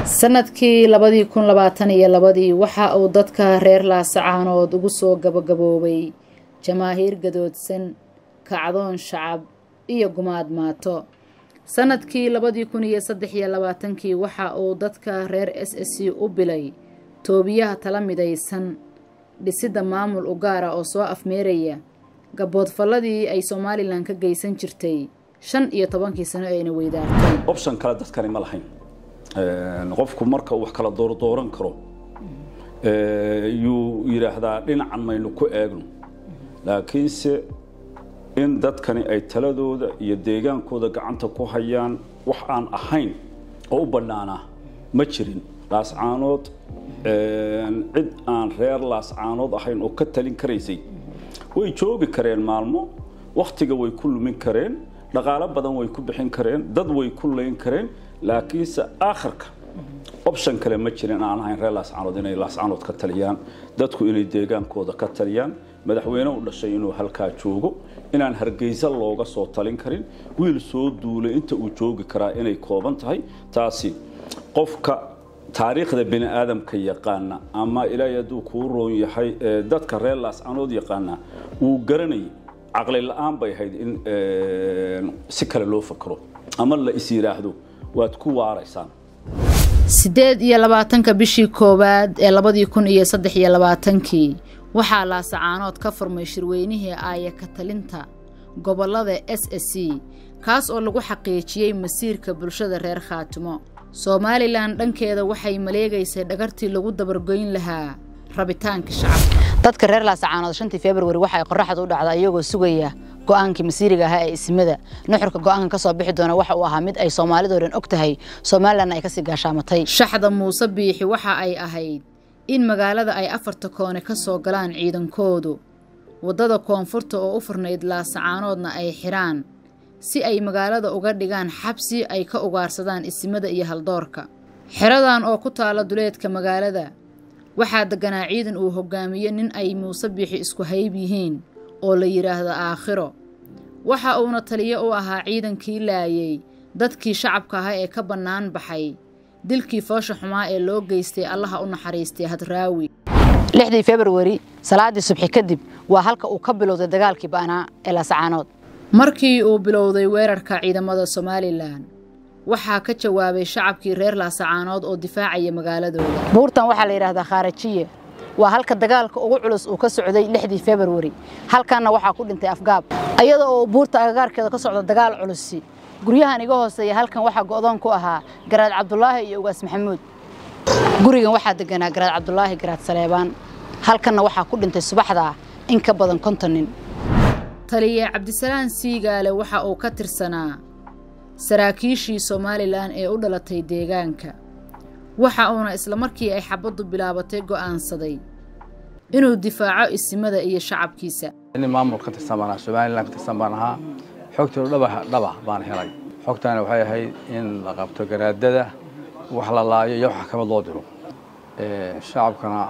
sanadkii labadii kun labaatan iyo labadii waxa uu dadka reer laasacaanood ugu soo gabagaboobay jamaahiir gadoodsan kacdoon shacab iyo gumaad maato sanadkii labadii kun iyo saddex iyo labaatankii waxa uu dadka reer s s c u bilay toobiyaha tala midaysan dhisidda maamul u gaara oo soo afmeeraya gaboodfalladii ay somalilan ka geysan jirtay shan iyo tobankii sano ee ayna weydaartay option kale dadkani ma lahayn qofku marka uu wax kala doordooran karo yuu yidhaahdaa dhinacan maynu ku eegno laakiinse in dadkani ay taladooda iyo deegaankooda gacanta ku hayaan wax aan ahayn oo u bannaanaa ma jirin laascaanood cid aan reer laascaanood ahayn oo ka talin karaysay way joogi kareen maalmo wakhtiga way ku lumin kareen dhaqaalo badan way ku bixin kareen dad way ku layn kareen laakiinse aakhirka option kale ma jirin aan ahayn reer laascaanood inay laascaanood ka taliyaan dadku inay deegaankooda ka taliyaan madaxweyne u dhashay inuu halkaa joogo inaan hargeysa looga soo talin karin wiil soo duulay inta uu joogi karaa inay kooban tahay taasi qofka taariikhda bini aadamka yaqaana ama ilaahay hadduu kuu roon yahay dadka reer laascaanood yaqaana wuu garanayay caqli la-aan bay ahayd in si kale loo fakro ama la is yidhaahdo waad ku waaraysaan siddeed iyo labaatanka bishii koowaad ee labadii kun iyo saddex iyo labaatankii waxaa laasacaanood ka furmay shirweynihii aaya ka talinta gobollada s s c kaas oo lagu xaqiijiyey masiirka bulshada reer khaatimo somalilan dhankeeda waxay maleegaysay dhagartii lagu dabargoyn lahaa rabitaanka shacabka dadka reer laasacaanood shantii februari waxa ay qorraxda u dhacda iyagoo sugaya go-aankii masiiriga ahaa ee ismada nuxurka go-aankan ka soo bixi doona waxa uu ahaa mid ay soomaalidoo dhan og tahay somalilanna ay kasii gaashaamatay shaxda muuse biixi waxa ay ahayd in magaalada ay afarta koone ka soo galaan ciidankoodu waddada koonfurta oo u furnayd laasacaanoodna ay xidhaan si ay magaalada uga dhigaan xabsi ay ka ugaarsadaan isimada iyo haldoorka xeradan oo ku taala duleedka magaalada waxaa degganaa ciidan uu hoggaamiye nin ay muuse biixi isku hayb yihiin oo la yidhaahdo aakhiro waxa uuna taliyo u ahaa ciidankii laayay dadkii shacabka ahaa ee ka bannaan baxay dilkii foosha xumaa ee loo geystay allaha u naxariistay hadraawi lixdii februari salaaddii subxi kadib waa halka uu ka bilowday dagaalkii ba'naa ee laasacaanood markii uu bilowday weerarka ciidamada somalilan waxaa ka jawaabay shacabkii reer laasacaanood oo difaacaya magaaladooda buurtan waxaa la yidhahdaa khaarajiye waa halka dagaalka ugu culus uu ka socday lixdii februari halkanna waxaa ku dhintay afgaab iyada oo buurta agagaarkeeda ka socda dagaal culusi guryahan iga hooseeya halkan waxaa go'doon ku ahaa garaad cabdulaahi iyo ugaas maxamuud gurigan waxaa deganaa garaad cabdulaahi garaad saleebaan halkanna waxaa ku dhintay subaxdaa in ka badan konton nin taliye cabdisalaan siigaale waxa uu ka tirsanaa saraakiishii somalilan ee u dhalatay deegaanka waxa uuna isla markii ay xabaddu bilaabatay go'aansaday inuu difaaco isimada iyo shacabkiisa nin maamul ka tirsan baan ahaa somalilan ka tirsan baan ahaa xogtooda dhaba dhaba baan helay xogtaana waxay ahayd in la qabto garaadada wax la laayo iyo wax xakamad loo diro shacabkana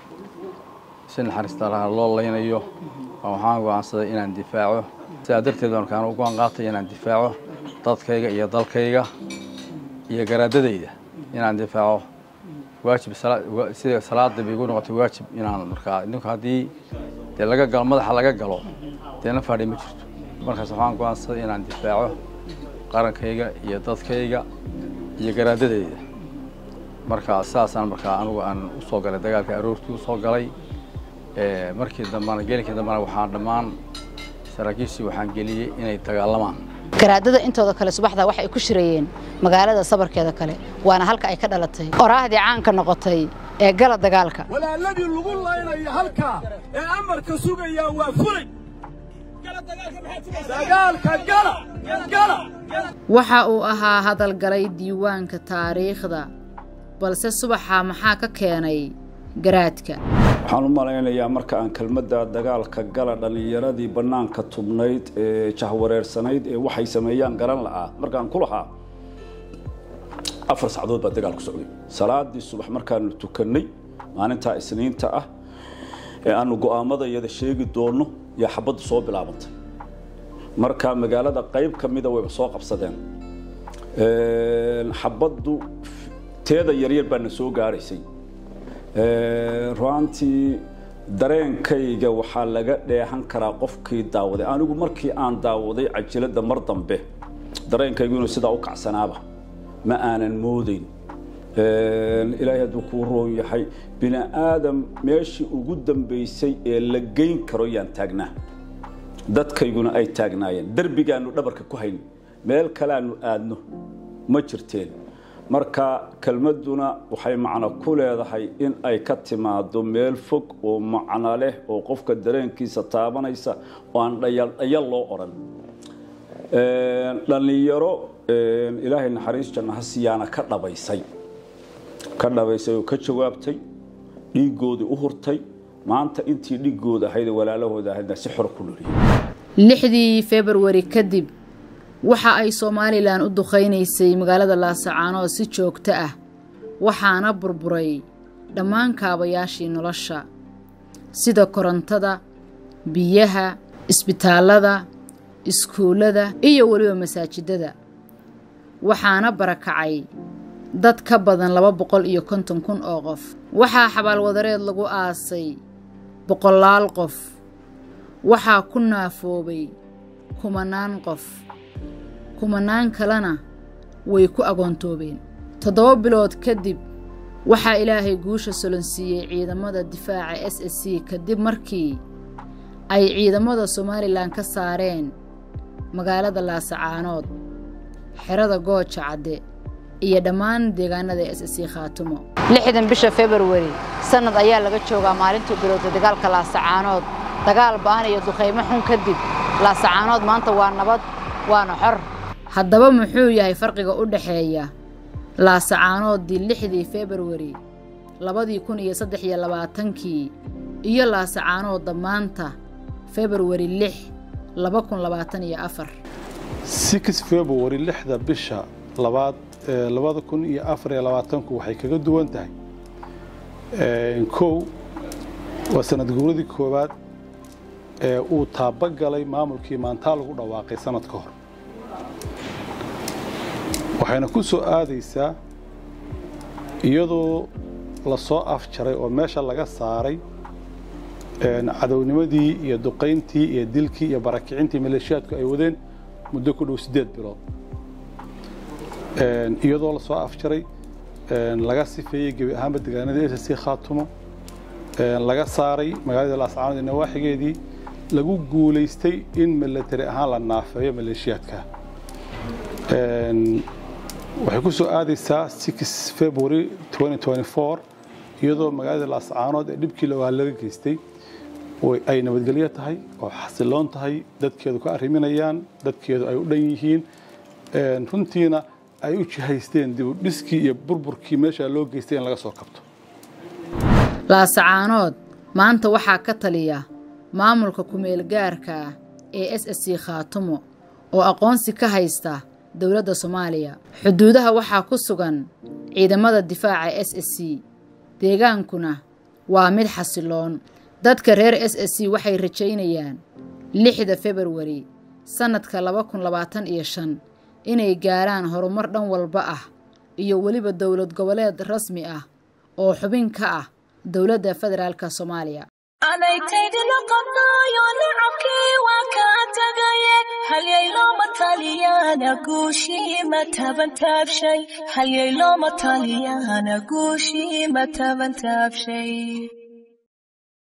si naxariista laha loo laynayo waxaan go'aansaday inaan difaaco sidaa darteed baan kaan u go'aan qaatay inaan difaaco dadkayga iyo dalkayga iyo garaadadayda inaan difaaco waajib sida salaada bay igu noqotay waajib inaan markaa idinku haddii dee laga galo madaxa laga galo dee na faadhi ma jirto markaas waxaan go'aansaday inaan difaaco qarankayga iyo dadkayga iyo garaadadayda markaa sidaasaan markaa anugu aan u soo galay dagaalka aroortii u soo galay markii dambana geelinkii dambana waxaan dhammaan saraakiishii waxaan geliyey inay dagaalamaan garaadada intooda kale subaxdaa waxa ay ku shirayeen magaalada sabarkeeda kale waana halka ay ka dhalatay oraahdii caanka noqotay ee gala dagaalka walaaladii lagu laynayo halkaa ee amarka sugayaa waa fulay dagaalka gala gala waxa uu ahaa hadalgalay diiwaanka taariikhda balse subaxa maxaa ka keenay garaadka waxaan u malaynayaa marka aan kelmadda dagaalka gala dhallinyaradii bannaanka tubnayd ee jahwareersanayd ee waxay sameeyaan garan la'aa markaan ku lahaa afar sacdood baa dagaal ku socday salaadii subax markaanu tukannay maalintaa isniinta ah ee aanu go'aamada iyada sheegi doonno yaa xabaddu soo bilaabantay marka magaalada qayb ka mida wayba soo qabsadeen xabaddu teeda yaryar baa na soo gaaraysay ruaantii dareenkayga waxaa laga dheehan karaa qofkii daawaday anigu markii aan daawaday cajiladda mar dambe dareenkaygu inuu sidaa u kacsanaaba ma aanan moodayn ilaahay hadduu kuu roon yahay bini aadam meeshii ugu dambaysay ee la geyn karo yaan taagnaa dadkayguna ay taagnaayeen derbigaanu dhabarka ku hayn meel kaleaanu aadno ma jirteen marka kelmadduna waxay macno ku leedahay in ay ka timaado meel fog oo macno leh oo qofka dareenkiisa taabanaysa oo aan dhayaldhayal loo odhan dhallinyaro ilaahay naxariis janna ha siyaana ka dhabaysay ka dhabaysay oo ka jawaabtay dhiiggoodii u hurtay maanta intii dhiiggooda ahayd walaalahooda ahaydna si xor ku noliyey lixdii februari kadib waxa ay somalilan u duqaynaysay magaalada laasacaanood si joogto ah waxaana burburay dhammaan kaabayaashii nolosha sida korontada biyaha isbitaallada iskuullada iyo weliba masaajidada waxaana barakacay dad ka badan laba boqol iyo konton kun oo qof waxaa xabaalwadareed lagu aasay boqolaal qof waxaa ku naafoobay kumanaan qof kumanaan kalena way ku agoontoobeen toddoba bilood kadib waxaa ilaahay guusha solonsiiyey ciidamada difaaca s s c kadib markii ay ciidamada somalilan ka saareen magaalada laasacaanood xerada gooja cadde iyo dhammaan deegaanada s s c khaatumo lixdan bisha februari sannad ayaa laga joogaa maalintuu bilowda dagaalka laasacaanood dagaal ba'an iyo duqaymo xun kadib laasacaanood maanta waa nabad waana xor haddaba muxuu yahay farqiga u dhexeeya laasacaanoodii lixdii februari labadii kun iyo saddex iyo labaatankii iyo laasacaanoodda maanta februari lix laba kun labaatan iyo afar six februari lixda bisha labaad labada kun iyo afar iyo labaatanku waxay kaga duwan tahay kow waa sanad guuradii koowaad ee uu taabagalay maamulkii maantaa lagu dhawaaqay sanad ka hor waxayna ku soo aadaysaa iyadoo lasoo afjaray oo meesha laga saaray cadownimadii iyo duqayntii iyo dilkii iyo barakicintii maleeshiyaadku ay wadeen muddo ku dhow siddeed bilood iyadoo lasoo afjaray laga sifeeyey gebi ahaanba deegaanadii s c khaatumo laga saaray magaalada laascaanood iyo nawaaxigeedii lagu guulaystay in milatari ahaan la naafeeyo maleeshiyaadka waxay ku soo aadaysaa six february iyadoo magaalada laascaanood ee dhibkii lawaa laga geystay ay nabadgelyo tahay oo xasiloon tahay dadkeedu ka arriminayaan dadkeedu ay u dhan yihiin runtiina ay u jihaysteen dib u dhiskii iyo burburkii meeshaa loo geystay in laga soo kabto laasacaanood maanta waxaa ka taliya maamulka kumeel gaarka ah ee s s c khaatumo oo aqoonsi ka haysta dowladda soomaaliya xuduudaha waxaa ku sugan ciidamada difaaca s s c deegaankuna waa mid xasiloon dadka reer s s c waxay rajaynayaan lixda februari sannadka laba kun labaatan iyo shan inay gaaraan horumar dhan walba ah iyo weliba dowlad goboleed rasmi ah oo xubin ka ah dowladda federaalka soomaaliya adaygtaydina qabnaayo nicabkii waa kaa tagaye halyayloma taliyana guushii ma tabantaabshay halyayloma taliyana guushii ma tabantaabshay